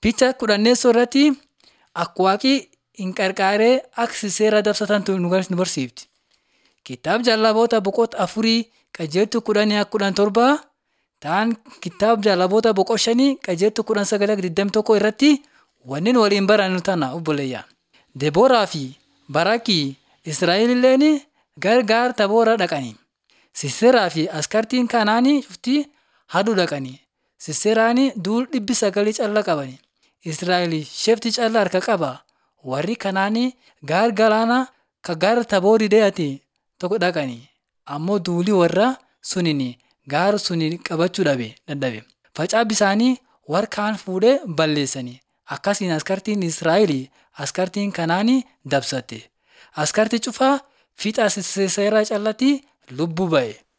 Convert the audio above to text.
Picha kudhanneessoo irratti akka waaqii hin qarqaaree akka seera dabsatantu nu barsiifti. Kitaaba jaalaboota boqota afurii qajeeltu kudhanii akka kudhan torbaa ta'an kitaaba jaalaboota boqota shanii qajeeltu kudhan sagalee digdami tokko irratti wanneen waliin barannu tana obboleeyya. Debooraa fi Barakii Israa'elilleen gargaar taboora dhaqani. Siseeraa fi askartiin kanaanii cuftii haduu dhaqani. Siseeraan duul dhibbi sagalii calla qabani. Israa'el shefti calla harka qaba. Warri kanaanii gaar galaana ka gaar taboorii deeyati tokko dhaqani. Ammoo duulii warra sunini gaar suni qabachuu dhabe dadhabe. Facaa bisaanii warra kaan fuudhee balleessani. Akkasiin askartiin Israa'el askartiin kanaanii dabsatte. Askartii cufaa fiixa Siseeraa callatti lubbuu ba'e.